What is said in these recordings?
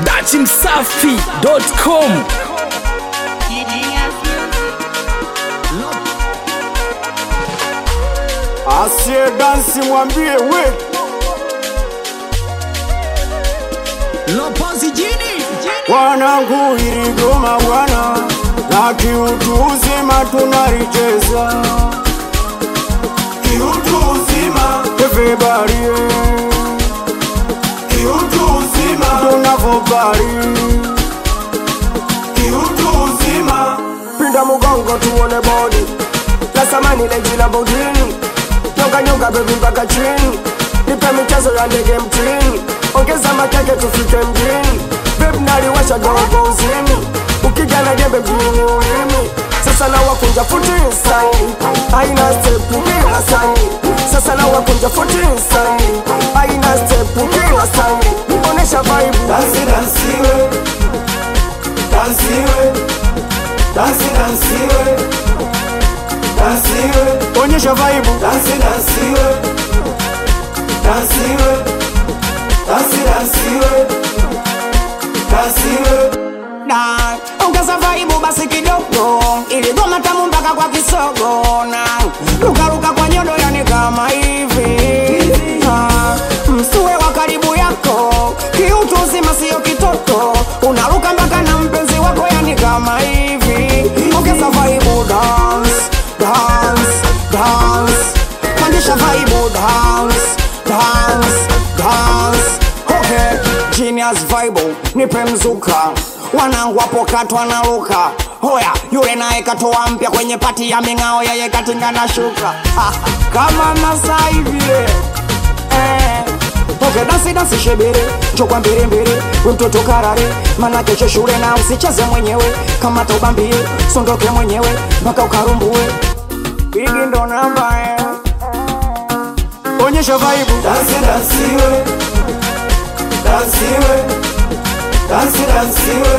dachimsafi.com Asiye dansi mwambie we Lopozi jini wanangu, iligoma bwana, na kiutu uzima tunalicheza kiutu uzima, everybody kiutu uzima, tunavobari kiutu uzima, pinda mugongo tuone bodi la samani leji la bodini, nyonga nyonga bebi mpaka chini, nipe michezo ya ndege mtini, ongeza makeke tufike mjini, bebi naliwasha dogo uzimi, ukijana jembe mjini ulimi, sasa na wakunja futi insani, aina step kila sani, sasa na wakunja futi insani, aina step kila sani, onesha vibe, dansi dansiwe, dansiwe, dansi dansiwe dansiwe, onyesha vibe, dansi dansiwe, dansiwe, dansi dansiwe, dansiwe. na ongeza vaibu basi kidogo ili goma tamu mpaka kwa kisogo na lukaluka kwa nyodo yani kama hivi Ah, msue wa karibu yako kiutu uzima sio kitoto unaruka mpaka na mpenzi wako yani kama hivi ongeza vaibu dance dance dance pandisha vaibu dance dance dance okay genius vibe nipe mzuka wanangu wapo katwa na luka hoya yule naye katoa mpya kwenye pati ya ming'ao yeye katinga na shuka Ah, kama masai vile eh. Okay, dansi dansi shebere njokwa mbele mbele we mtoto karare mana kesho shule na usicheze mwenyewe kama taubambie sondoke mwenyewe mpaka ukarumbue higi ndo namba eh. onyesha vibe, dansi dansiwe, dansiwe, dansi dansiwe,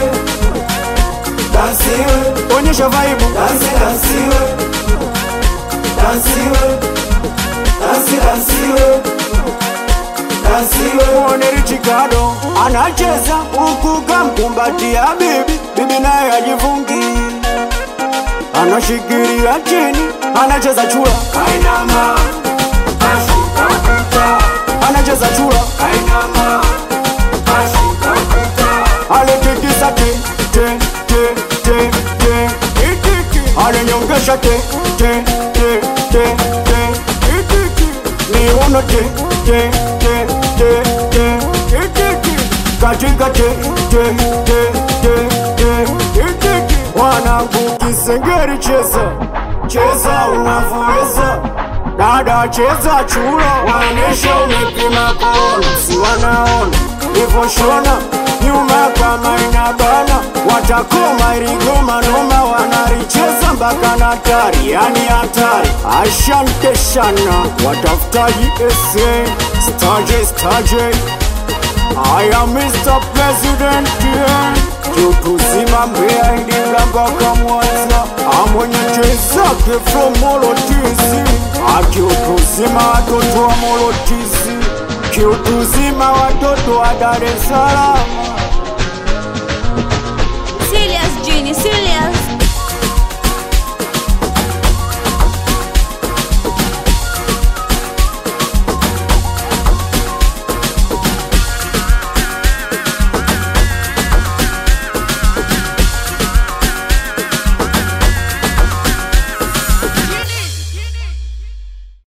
dansiwe, onyesha vibe, dansi dansiwe, dansiwe, dansi dansiwe, dansiwe. Muone Richikado anacheza huku kamkumbatia bibi, bibi naye ajifungi anashikilia chini, anacheza chura kainama anacheza chura alitikisa te te te te te itiki alinyongesha te te te te te itiki niuno te te te te te itiki katika te te te te te itiki wanangu kisengeri cheza cheza unavyoweza dada cheza chura waonesha umepima kona si wanaona ivoshona nyuma kama inabana watakoma iligoma noma wanalicheza mpaka na tari yani hatari ashante shana watafutaji ese staje staje I am Mr. President yeah. Kiutuzima Mbeya Iringa mpaka Mwanza amwenye chezake from Molotizi akiutuzima watoto wa Molotizi kiutuzima watoto wa Dar es Salaam Serious, Genie, serious.